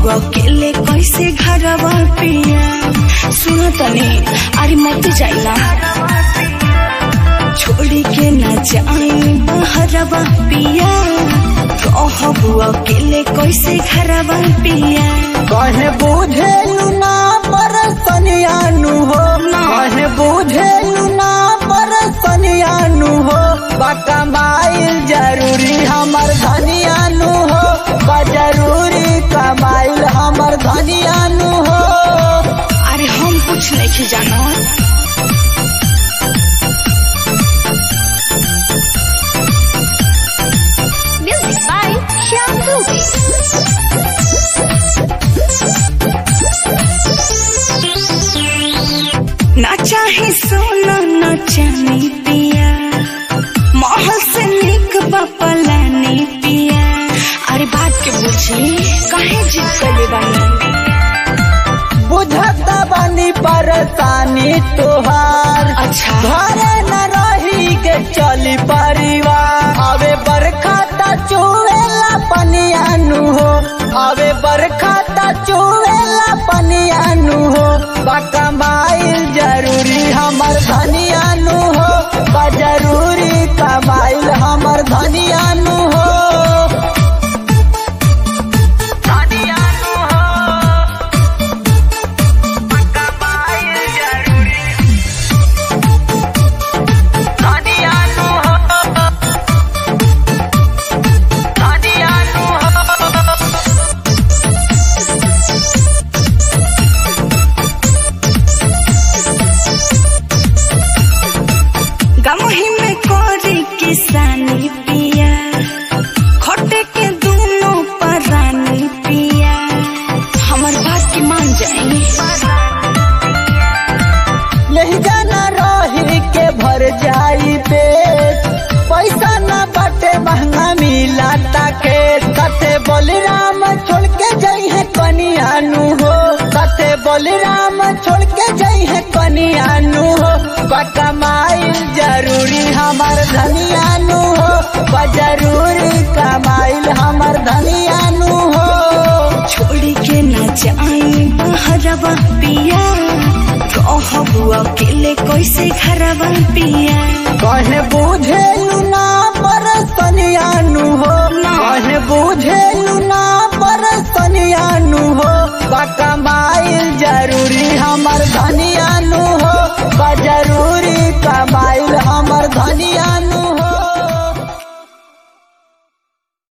अकेले कैसे घरवा पिया सुनो तनी अरे मत जाइला छोड़ी के न जाई बहरवा पिया रहबू अकेले कैसे घरवा पिया कहे बुझेलू ना पर सनियानु हो कहे बुझेलू ना पर सनियानु हो कमाइल जरूरी हमर धनियानु हो बा जरूरी कमाइल हमर धनियानु हो अरे हम कुछ नहीं जानो Music by Shyam Dubey. ना चाहे सोना न चांदी पिया महल से निक बपलानी पिया अरे बात के बुझी काहे जिद कले बानी बुझता बानी परेशानी तोहार अच्छा घरे न रही के चली परिवार अबे बरखा ता चुएला पनियानु हो अबे बरखा ता चुएला पनियानु हो बा कमाइल जरूरी हमर धनियानु हो बा जरूरी कमाइल हमर धनियानु हो धनियानु हो कमाइल जरूरी धनियानु हो धनियानु हो गमही में कोरी किसानी पिया खोटे के दोनों परानी पिया हमर बात की मान जाई यही जाना रही के भर जाई पेट पैसा न बटे महंगा मिला ताके कथे बलराम छोड़ के जाई है कनियानु हो कथे बलराम छोड़ के जाई है कनियानु हो बा कमाइल जरूरी हमर धनियानु हो बा जरूरी कमाइल हमर धनियानु हो छोड़ी के न जाई बहरवा पिया रहबू अकेले कैसे घरवा पिया कहे बुझेलू ना पर सनियानु हो कहे बुझे